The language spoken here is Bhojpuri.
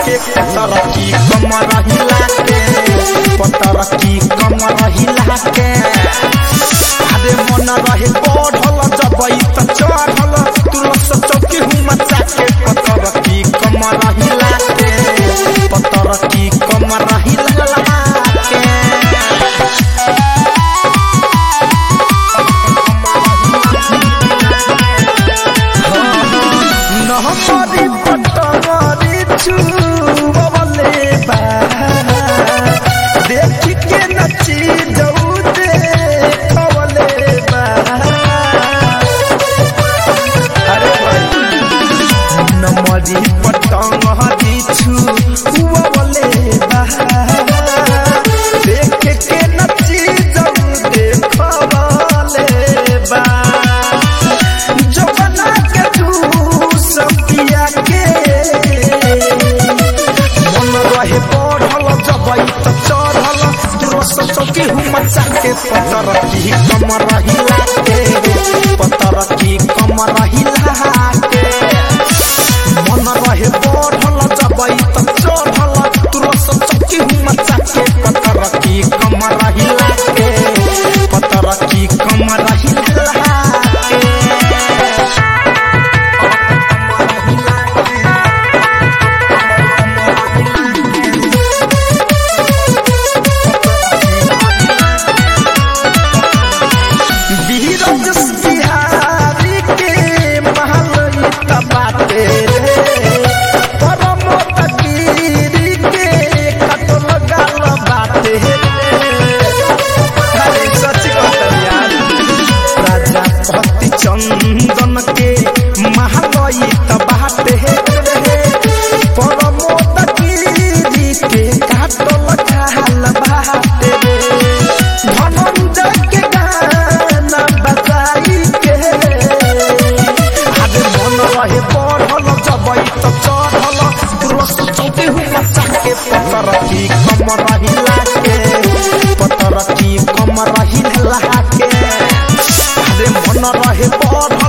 के पतर की कमर हिला के पतर की कमर हिला के अरे मन रहे बढ़ल जबई त चढ़ल तुलस चौकी हूँ मचा के पतर की कमर हिला के पतर की कमर हिला के নহমরি পটমরি চুবলে বা দেখি কে নচি যাও দেখবলে বা আরে ভাই নমরি পটমরি চুবলে বা দেখে কে নচি যাও দেখবলে বা जवाना के तू सब पिया के मन रहे बढ़ल जबई त चढ़ल रस चौकी हूँ मचा के पतर की कमर हिला के पतर की कमर हिला के मन रहे बढ़ल जबई त चढ़ल रस चौकी हूँ मचा के पतर की कमर हिला के पतर की कमर हिला के बीरज बिहारी के महल बाटे रे परम तकीरी के कटल गाल बाटे रे अरे सच कहत यार राजा पति चंदन के महल बाटे रे परम तकीरी के कटल गाल बाटे रे धनंजय के गाना बजाई के आगे मन रहे बढ़ल जबई त चढ़ल रस चौके हूँ मचा के पतर की कमर हिला के पतर की कमर हिला के आगे मन रहे बढ़ल